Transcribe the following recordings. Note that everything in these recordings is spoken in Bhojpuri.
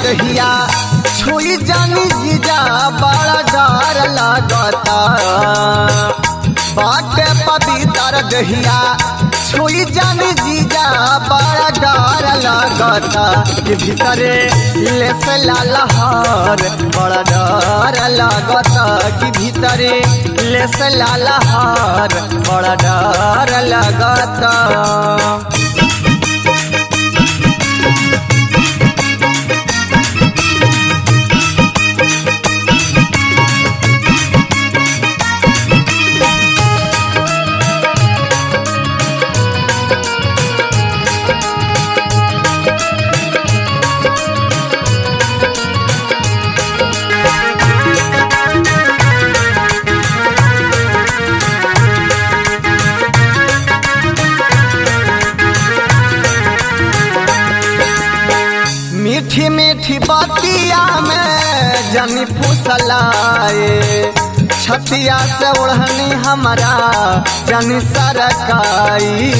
दहिया छुई जानी जीजा बड़ा डर लगता बाटे पवित्र दहिया छुई जानी जीजा बड़ा डर लगता कि भीतरे ले से लालहर बड़ा डर लगता कि भीतरे ले से लालहर बड़ा डर लगता मीठी मीठी बतिया में जनी फुसलाए छतिया से ओढ़नी हमारा जनी सरकाई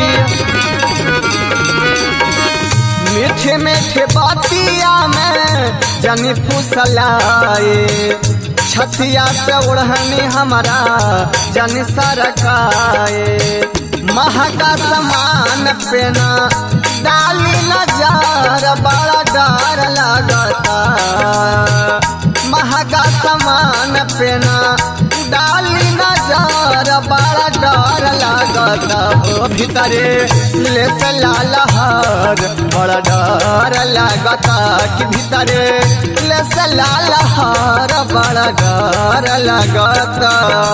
मीठे मीठे बतिया में जनी फुसलाए छतिया से ओढ़नी हमारा जनी सरकाए महका समान पेना डाली नजार बड़ा डर लगता महका समान पेना डाली नजार बड़ा डर लगता हो भीतरे ले से लालहर बड़ा डर लगता कि भीतरे ले से लालहर बड़ा डर लगता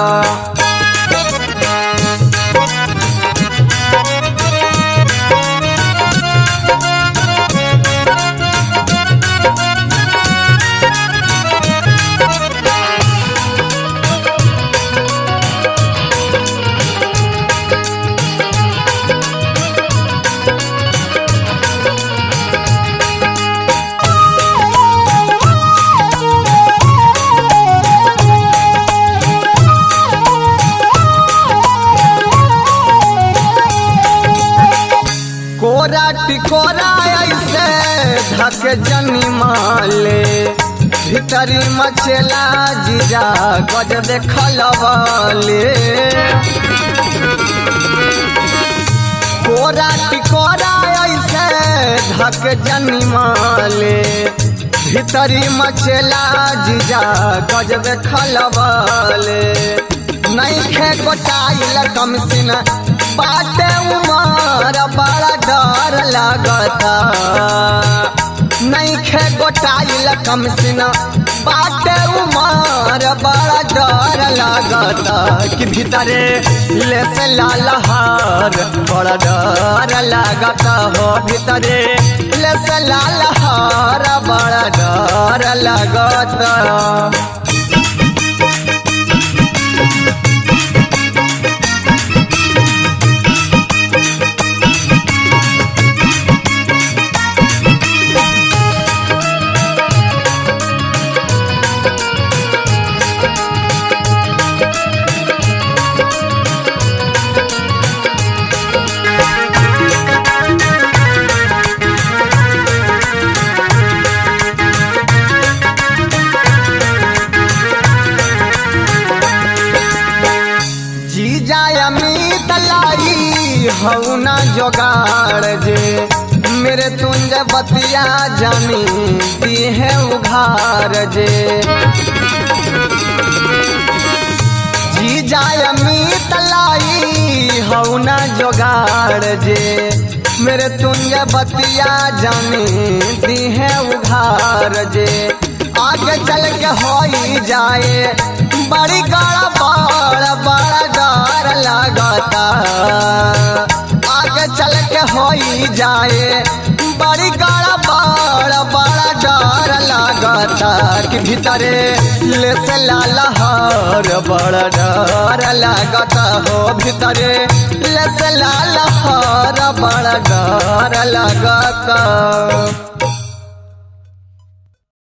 कोरा टिकोरा ऐसे धक जनी माले भीतरी मचेला जीजा गज देखलवले कोरा टिकोरा ऐसे धक जनी माले भीतरी मचेला जीजा गज देखलवले नहीं खे गोटाइल कमसिन बाटे उमर बड़ा डर लगता नहीं खे गोटाइल कमसिन बाटे उमर बड़ा डर लगता कि भीतरे ले से लालहार बड़ा डर लगता हो भीतरे ले से लालहार बड़ा डर लगता जीजा अमित लाई हऊ ना जोगाड़ जे मेरे तुंज बतिया जानी दी है उघार जे जीजा अमित लाई हऊ ना जोगाड़ जे मेरे तुंज बतिया जानी दी है उघार जे आगे चल के होई जाए बड़ी गाड़ा बड़ बड़ा डर लगता आगे चल के होई जाए बड़ी गाड़ा बड़ बड़ा डर लगता कि भीतरे ले से लालहर बड़ा डर लगता हो भीतरे ले से लालहर बड़ा डर लगता